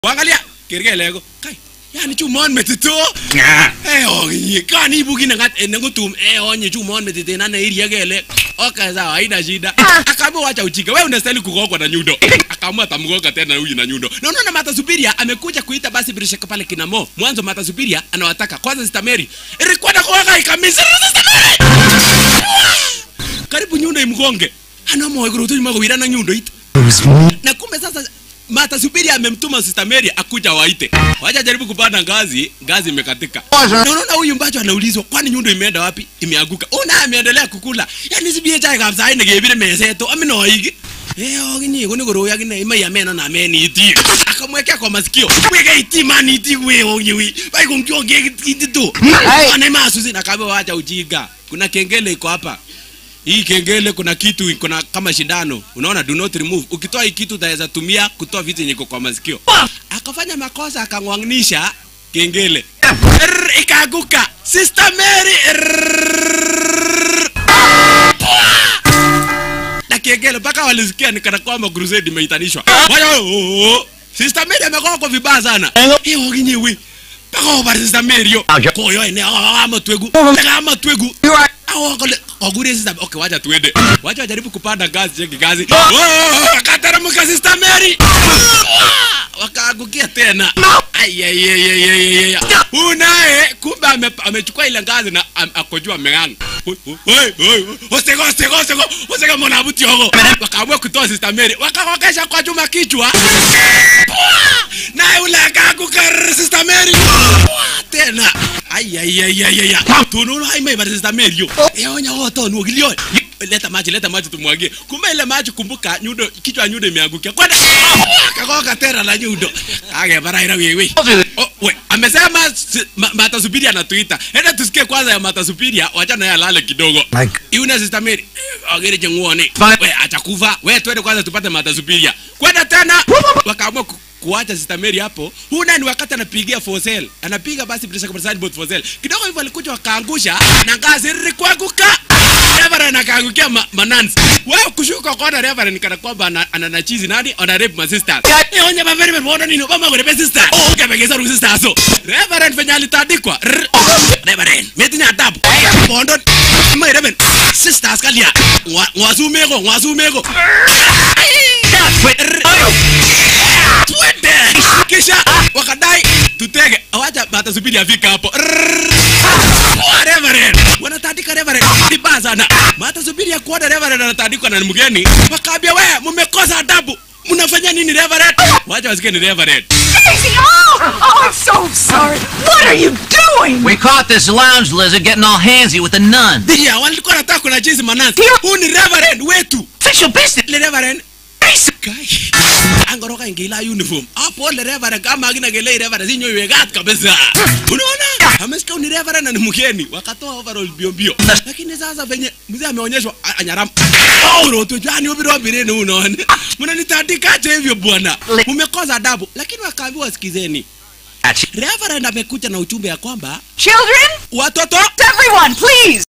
Wangalia kerkeleko. Kai. Yani chumon metito. Eh onyi kani ibu kina ngat ene ngutum eh onyi chumon metito na iria kele. Okay sawa haina shida. Akaamua wacha ujinga. Wewe unastahili kugogwa na nyundo. Akaamua atamgoga tena huyu na nyundo. Na unaona Mata Supiria amekuja kuita basi Birishaka pale kina Mo. Mwanzo Mata Supiria anawataka kwanza Sister Mary. Ilikwenda kuweka ikamisa Sister Mary. Karibu nyundo imgonge. Ana moyo kurutu nyuma kuwira na nyundo ita. Na kumbe sasa Mata Supiria amemtuma Sister Mary akuja waite. Wacha jaribu kupanda ngazi, ngazi imekatika. Na unaona huyu mbacho anaulizwa kwani nyundo imeenda wapi? Imeanguka. Una ameendelea kukula. Yaani sibie chai kabisa haine gebire meseto. Amino higi. Eh, oginyi kuni koroya kine ima ya meno na meni iti. Akamwekea kwa masikio. Weka iti mani iti we onyi wi. Bai kumkionge iti tu. Ana masusi na kabe wacha ujinga. Kuna kengele iko hapa. Hii kengele kuna kitu kuna kama shindano. Unaona do not remove. Ukitoa hii kitu utaweza tumia kutoa vitu yenye iko kwa masikio. Akafanya makosa akangwanganisha kengele. Rrr, Ikaanguka. Sister Mary. Rrr. Na kengele mpaka walisikia ni kana kwamba crusade imeitanishwa. Waya, oh, oh, oh. Sister Mary amekuwa kwa vibaya sana. Hiyo oginyewe. Mpaka obara Sister Mary yo. Koyo ene ama twegu. Ama twegu. Awo kole ogure sister. Okay, wacha tuende. Wacha wajaribu kupanda ngazi cheki ngazi. Oh, akateremka Sister Mary. Wakaangukia tena. Ai ai ai ai ai ai. Huyu naye kumbe ame- amechukua ile ngazi na am- akojua ameng'anga. Oi, oi, oi, Osego, osego, osego. Osego mwana buti hogo. Wakaamua kutoa Sister Mary. Wakawakesha kwa chuma kichwa. Naye ule akaanguka Sister Mary. Tena. Ai ai ai ai ai. Tunaona haima ibara Sister Mary yo. Eonya wote onu ogilio. Leta maji, leta maji tumwagie. Kumbe ile maji kumbuka nyundo kichwa ya nyundo imeangukia. Kwenda. Kagoka tena na nyundo. Age baraira wewe. Oh, we, amesema si- ma, Mata Supiria anatuita. Enda tusikie kwanza ya Mata Supiria, wacha naye alale kidogo. Like- Yuna Sister Mary, eh, agere jenguone. Fine. We atakufa. We twende kwanza tupate Mata Supiria. Kwenda tena. Wakaamua ku- kuacha Sister Mary hapo. Huyu nani wakati anapigia for sale. Anapiga basi bila shaka preside both for sale. Kidogo hivyo alikuja wakaangusha na ngazi ilikuanguka. Reverend akaangukia ma, manansi. Wewe kushuka kwa Reverend kana kwamba ana, ana nachizi nani? Ana rape my sister. Eh, onye ba very very nini? Mama kwa rape sister. Oh, kabegeza ru sister so. Reverend venye alitandikwa. Rrr. Reverend, metinya adabu. Bondo. Ma Reverend. Sisters kalia. Ngwa- Ngwasumeko, ngwasumeko. Twende. Kisha wakadai tutege. Awacha Mata Supiria afika hapo. Rrr. Poa, Reverend. Wanatandika Reverend. Vibaya sana. Mata Supiria kuona Reverend anatandikwa na mgeni. Wakaambia wewe mmekosa adabu. Mnafanya nini Reverend? Wacha wasikie ni Reverend. Daisy! Oh! Oh, I'm so sorry. What are you doing? We caught this lounge lizard getting all handsy with a nun. Ndia, walikuwa nataka kuna jinsi manasi. Huyu ni Reverend wetu. Official business. Le Reverend. Kai. Angoroka ingila uniform. Hapo le Reverend kama akina gele Reverend sinyo iwegat kabisa. Unaona? Amesikia ni Reverend na ni mgeni. Wakatoa overall bio bio. Lakini sasa venye mzee ameonyeshwa a- anyaram. Oh, roto jani ubiro bireni unaona. Mnanitandikaje hivyo bwana? Umekosa adabu. Lakini wakaambiwa sikizeni. Reverend amekuja na ujumbe ya kwamba Children? watoto Everyone, please!